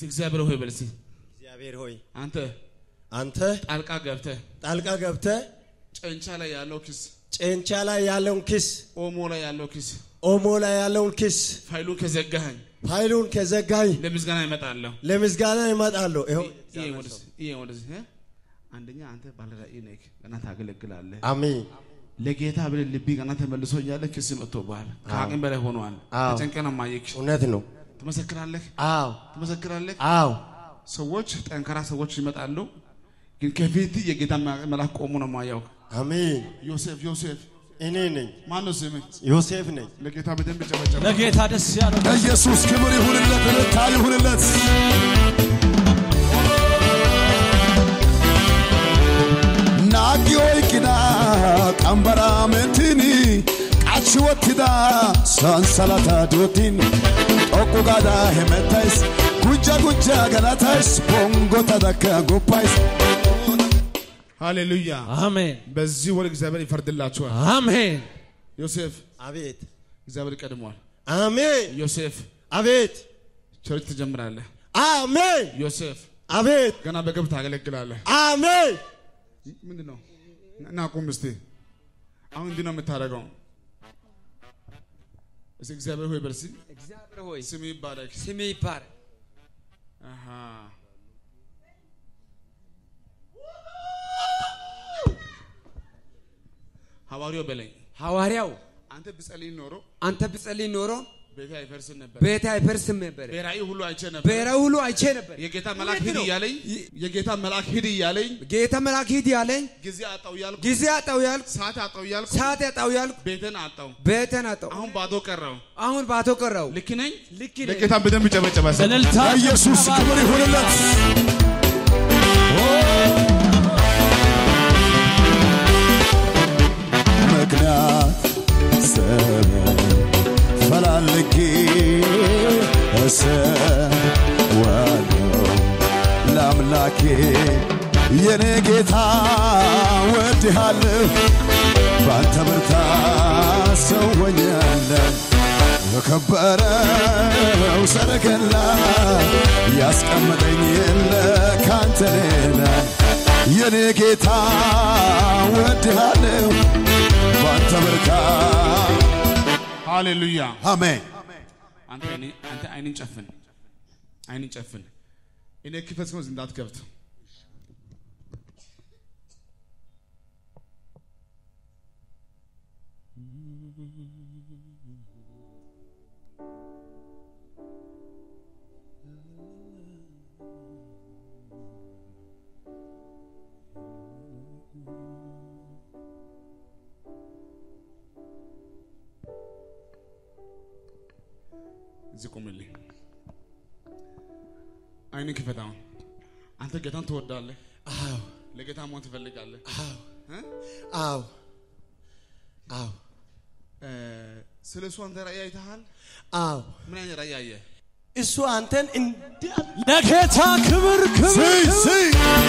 እግዚአብሔር ሆይ በል እስኪ እግዚአብሔር ሆይ አንተ አንተ ጣልቃ ገብተህ ጣልቃ ገብተህ ጨንቻ ላይ ያለው ክስ፣ ጨንቻ ላይ ያለውን ክስ፣ ኦሞ ላይ ያለው ክስ ኦሞ ላይ ያለውን ክስ ፋይሉን ከዘጋኸኝ ፋይሉን ከዘጋኝ ለምስጋና ይመጣለሁ። ለምስጋና ይመጣለሁ። ይኸው ይሄ ወደዚህ ይሄ ወደዚህ እ? አንደኛ አንተ ባለራዕይ ነህ፣ ገና ታገለግላለህ። አሜን ለጌታ ብለህ ልቢ ገና ተመልሶ እያለ ክስ መጥቶብሃል። ከአቅም በላይ ሆኗል። አዎ። ተጨንቀህ ነው ማየክ። እውነት ነው። ትመሰክራለህ፣ አዎ ትመሰክራለህ። አዎ ሰዎች ጠንካራ ሰዎች ይመጣሉ፣ ግን ከፊት የጌታ መልአክ ቆሞ ነው ማያው። አሜን። ዮሴፍ ዮሴፍ እኔ ነኝ ማነው ስምህ? ዮሴፍ ነኝ። ለጌታ በደንብ ጨበጨበ። ለጌታ ደስ ያለው ለኢየሱስ ክብር ይሁንለት፣ እልልታ ይሁንለት። ናጊ ኦይቅዳ ቀንበራ ሜንቲኒ ቃች ወትዳ ሰንሰለታ ዶቲን ጦቁ ጋዳ ሄመታይስ ጉጃ ጉጃ ገላታይስ ቦንጎታ ደከ ጉባይስ ሃሌሉያ። አሜን በዚህ ወር እግዚአብሔር ይፈርድላችኋል። አሜን ዮሴፍ አቤት እግዚአብሔር ቀድሟል። አሜን። ዮሴፍ አቤት ቸርች ትጀምራለህ። አሜን። ዮሴፍ አቤት ገና በግብ ታገለግላለህ። አሜን። ምንድን ነው እና ቁም እስቲ። አሁን እንዲህ ነው የምታደርገው። እስቲ እግዚአብሔር ሆይ በርሲ እግዚአብሔር ሆይ ስም ይባረክ። ስም ይባረክ። አሃ ሐዋርያው በለኝ ሐዋርያው አንተ ብጸልይ ኖሮ አንተ ብጸልይ ኖሮ ቤቴ አይፈርስም ነበር። ቤት አይፈርስም ነበር። በራእይ ሁሉ አይቼ ነበር። ብሔራዊ ሁሉ አይቼ ነበር። የጌታ መልአክ እውነት ሂድ ነው። እያለኝ የጌታ መልአክ ሂድ እያለኝ ጌታ መልአክ ሂድ ያለኝ ጊዜ አጣው እያልኩ ጊዜ አጣው ያልኩ ሰዓት አጣው እያልኩ ሰዓት ያጣው ያልኩ ቤትን አጣው። ቤተን አጣው። አሁን ባዶ ቀረው። አሁን ባቶ ቀረው። ልክ ነኝ? ልክ ነኝ። ለጌታ በደንብ ጨበጨበ። ሰው እልልታ ለኢየሱስ ክብር ይሁንለት። ምክንያት ሰበብ ፈላልጌ እሰዋለሁ ለአምላኬ የኔ ጌታ ወድሃለሁ ባንተ ብርታት ሰው ሆኛለሁ በከበረው ሰረገላ ያስቀመጠኝ የለ ካንተ ሌላ የኔ ጌታ ወድሃለሁ ባንተ ብርታት ሃሌሉያ። አሜን አንተ አይኔ- አንተ አይንን ጨፍን፣ አይንን ጨፍን። እኔ ክፈት ነው እንዳትከፍት። እዚህ ቁምልኝ። አይንን ክፈት። አሁን አንተ ጌታን ትወዳለህ። አዎ ለጌታ መሆን ትፈልጋለህ። አዎ እ? አዎ አዎ እ፣ ስለ እሱ አንተ ራእይ አይተሃል? አዎ ምን አይነት ራእይ አየህ? እሱ አንተን እንዲህ ለጌታ ክብር ክብር ስይ ስይ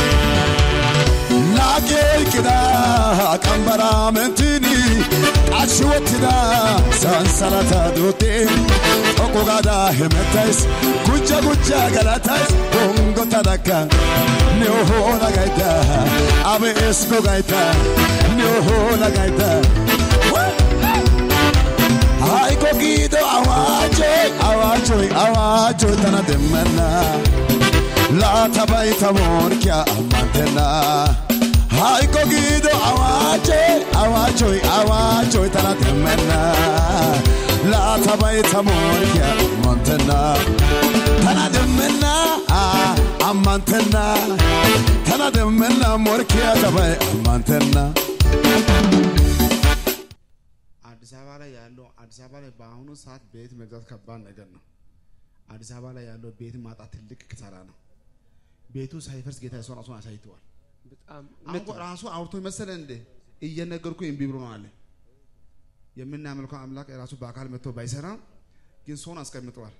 ናጌ ቅዳ ቀንበራ ምንትኒ ቃች ወትዳ ሰንሰለታ ዶቴ ጦቁ ጋዳ ሄመታይስ ጉጃ ጉጃ ገላታይስ ቦንጎ ተዳካ ኒሆና ጋይታ አቤስኮ ጋይታ ኒሆና ጋይታ ሃይቆ ጊዶ አዋጆ አዋጆ አዋጆ ተና ደመና laatabai tamoorkiya ammantenna hayqo giido awaaje awaajjoy awaajjoy tana demmenna laatabai tamoorkiya ammantenna tana demmenna ah, ammantenna tana demmenna morkiya tabai ammantenna አዲስ አበባ ላይ ያለው አዲስ አበባ ላይ በአሁኑ ሰዓት ቤት መግዛት ከባድ ነገር ነው። አዲስ አበባ ላይ ያለው ቤት ማጣት ትልቅ ኪሳራ ነው። ቤቱ ሳይፈርስ ጌታ የሰው ራሱን አሳይተዋል። በጣም አሁን እኮ ራሱ አውርቶ መሰለ እንደ እየነገርኩ እምቢ ብሎ ነው አለ። የምናመልከው አምላክ ራሱ በአካል መጥቶ ባይሰራ ግን ሰውን አስቀምጠዋል።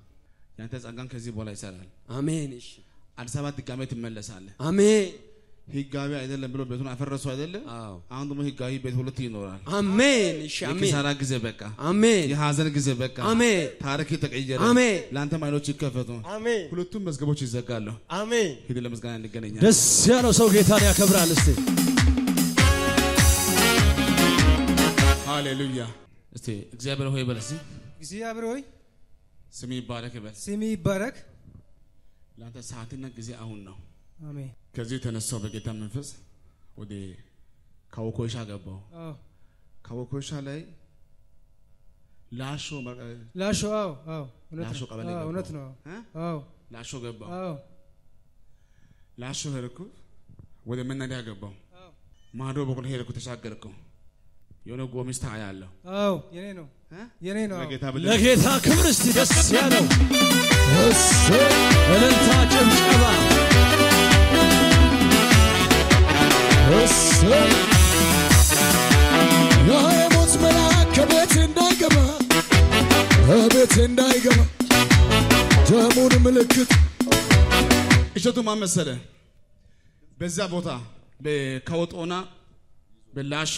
ያንተ ጸጋን ከዚህ በኋላ ይሰራል። አሜን። እሺ አዲስ አበባ ድጋሜ ትመለሳለህ። አሜን ህጋዊ አይደለም ብሎ ቤቱን አፈረሱ አይደለም። አዎ አሁን ደግሞ ህጋዊ ቤት ሁለት ይኖራል። አሜን እሺ አሜን የኪሳራ ጊዜ በቃ፣ አሜን የሀዘን ጊዜ በቃ፣ አሜን ታሪክ ተቀየረ። አሜን ለአንተም አይኖች ይከፈቱ፣ አሜን ሁለቱም መዝገቦች ይዘጋሉ። አሜን ሂድ ለምስጋና እንገናኛለን። ደስ ያለው ሰው ጌታን ያከብራል። እስቲ ሃሌሉያ። እስቲ እግዚአብሔር ሆይ በል እስቲ እግዚአብሔር ሆይ ስም ይባረክ በል። ስም ይባረክ። ለአንተ ሰዓትና ጊዜ አሁን ነው። አሜን። ከዚህ የተነሳው በጌታ መንፈስ ወደ ካወኮሻ ገባው። አዎ ካወኮሻ ላይ ላሾ መ- ላሾ አዎ አዎ እውነት ላሾ ነው። ቀበሌ አዎ ገባው። እውነት ነው። እ? አዎ ላሾ ገባው። አዎ ላሾ ሄድኩ፣ ወደ መናሪያ ገባው። አዎ ማዶ በኩል ሄድኩ፣ ተሻገርኩ። የሆነ ጎሚስታ አያለሁ። አዎ የኔ ነው እ? የኔ ነው። አዎ። ለጌታ ብለህ ለጌታ ክብር እስቲ ደስ ያለው እሰይ እልልታ፣ ጭብጨባ እሰይ ያ የሞት መልአክ ከቤት እንዳይገባ ከቤት እንዳይገባ ደሙን ምልክት እሸቱ ማን መሰለህ? በዛ ቦታ በካወጦና በላሾ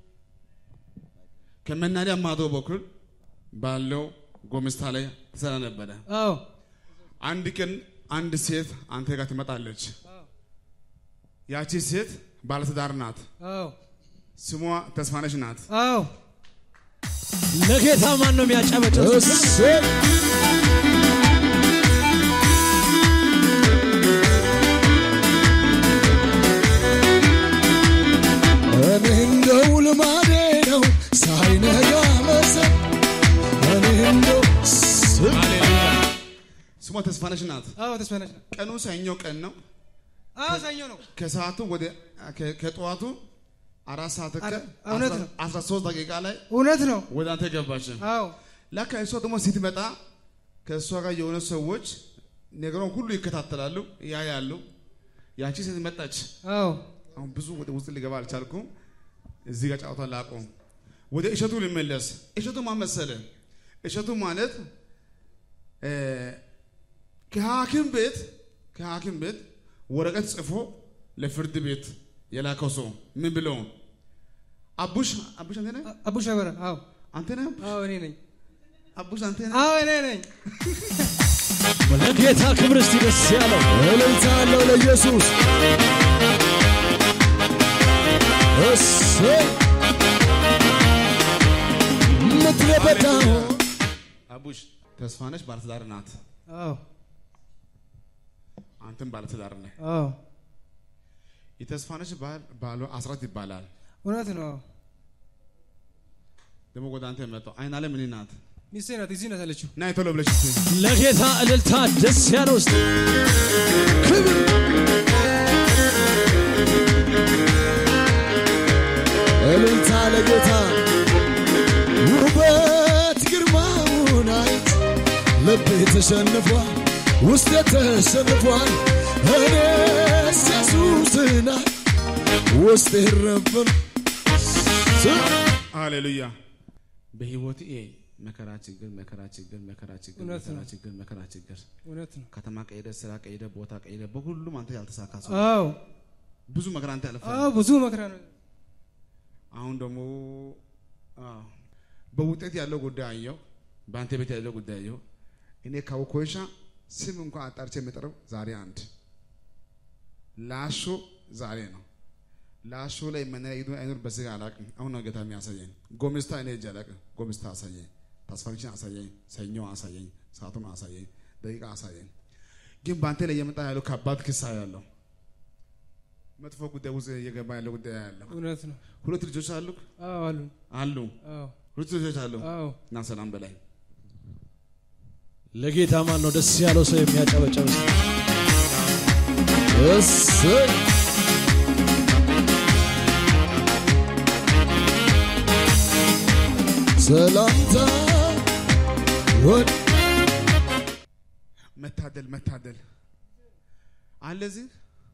ከመናሪያ ማዶ በኩል ባለው ጎሚስታ ላይ ትሰራ ነበረ። አዎ አንድ ቀን አንድ ሴት አንተ ጋር ትመጣለች። ያቺ ሴት ባለትዳር ናት። አዎ ስሟ ተስፋነሽ ናት። አዎ ለጌታ ማን ነው የሚያጨበጭብ? እሰይ እኔ እንደው ልማዴ ነው ሳይነጋ መሰል እኔ እንደው ስ- ሃሌሉያ። ስሟ ተስፋነሽ ናት። አዎ ተስፋነች ነው። ቀኑ ሰኞ ቀን ነው። አዎ ሰኞ ነው። ከሰዓቱ ወደ ከ- ከጠዋቱ አራት ሰዓት ከ አረ- እውነት ነው። አስራ ሶስት ደቂቃ ላይ እውነት ነው። ወደ አንተ ገባች። አዎ ለካ እሷ ደግሞ ስትመጣ ከእሷ ጋር የሆነ ሰዎች ነገሯን ሁሉ ይከታተላሉ፣ ያያሉ። ያቺ ሴት መጣች። አዎ አሁን ብዙ ወደ ውስጥ ሊገባ አልቻልኩም። እዚህ ጋር ጫወታ ላቆም። ወደ እሸቱ ልመለስ። እሸቱ ማን መሰለ? እሸቱ ማለት እ፣ ከሐኪም ቤት ከሐኪም ቤት ወረቀት ጽፎ ለፍርድ ቤት የላከው ሰው ምን ብሎ አቡሽ አቡሽ አንተ ነህ አቡሽ አበራ አዎ አንተ ነህ አዎ እኔ ነኝ። አቡሽ አንተ ነህ አዎ እኔ ነኝ። ለጌታ ክብር እስቲ ደስ ያለው እልልታ አለው ለኢየሱስ እሰይ ምድረ በዳው አቡሽ ተስፋነሽ ባለትዳር ናት። አዎ አንተም ባለትዳር ነህ። አዎ የተስፋነሽ ባል ባሏ አስራት ይባላል። እውነት ነው። አዎ ደግሞ ወደ አንተ መጣው አይን አለ ምን ናት? ሚስቴ ናት። እዚህ ናት ያለችው። ና ቶሎ ብለሽ እስቲ ለጌታ እልልታ ደስ ያለው እስቲ ክብር እልልታ ለጌታ ውበት ግርማውን አይት ልቤ ተሸንፏል ውስጤ ተሸንፏል እኔስ ኢየሱስና ውስጤ ረብን ሃሌሉያ። በህይወት ይሄ መከራ ችግር መከራ ችግር መከራ ችግር እውነት መከራ ነው። ችግር መከራ ችግር እውነት ነው። ከተማ ቀይደ ስራ ቀይደ ቦታ ቀይደ በሁሉም አንተ ያልተሳካ ሰው አዎ ብዙ መከራ አንተ ያለፈ አዎ ብዙ መከራ ነው። አሁን ደግሞ አዎ፣ በውጤት ያለው ጉዳይ አየው፣ በአንተ ቤት ያለው ጉዳይ አየው። እኔ ካውኮሻ ስም እንኳን አጣርቼ የምጠራው ዛሬ አንድ ላሾ ዛሬ ነው። ላሾ ላይ መናያ ይዱ አይኖር በስጋ አላውቅም። አሁን ነው ጌታ የሚያሳየኝ። ጎሚስታ እኔ እጅ አላውቅም። ጎሚስታ አሳየኝ፣ ተስፋችን አሳየኝ፣ ሰኞ አሳየኝ፣ ሰዓቱን አሳየኝ፣ ደቂቃ አሳየኝ። ግን በአንተ ላይ እየመጣ ያለው ከባድ ክሳ ያለው መጥፎ ጉዳይ ውስጥ እየገባ ያለው ጉዳይ ያለው እውነት ነው። ሁለት ልጆች አሉ አዎ አሉ። አሉ አዎ ሁለት ልጆች አሉ አዎ እና ሰላም በላይ ለጌታ ማን ነው ደስ ያለው ሰው የሚያጨበጨብ እስቲ? እሰይ ሰላምታ ወድ መታደል መታደል አለ እዚህ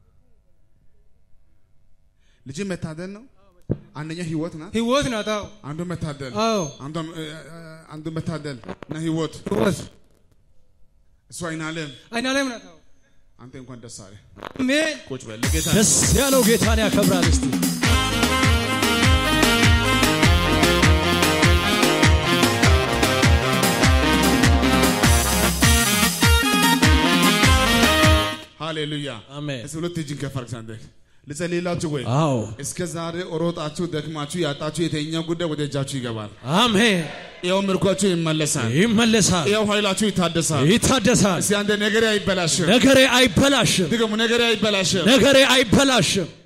ልጅ መታደል ነው። አንደኛው ህይወት ናት። ህይወት ናት። አዎ አንዱ መታደል አዎ አንዱ- እ- እ- አንዱ መታደል እና ህይወት ህይወት እሱ አይን አለም አይናለም ናት። አዎ አንተ እንኳን ደስ አለ። አሜን ቁጭ በል ለጌታ ደስ ያለው ጌታን ያከብራል። እስቲ ሃሌሉያ። አሜን። እስኪ ሁለት እጅን ከፍ አድርግ አንተ ልጸልይላችሁ ወይ? አዎ እስከ ዛሬ ሮጣችሁ ደክማችሁ ያጣችሁ የተኛው ጉዳይ ወደ እጃችሁ ይገባል። አሜን። ይኸው ምርኳችሁ ይመለሳል። ይመለሳል፣ ይኸው ኃይላችሁ ይታደሳል። ይታደሳል። እስኪ አንተ ነገሬ አይበላሽም። ነገሬ አይበላሽም፣ ድገሙ፣ ነገሬ አይበላሽም። ነገሬ አይበላሽም።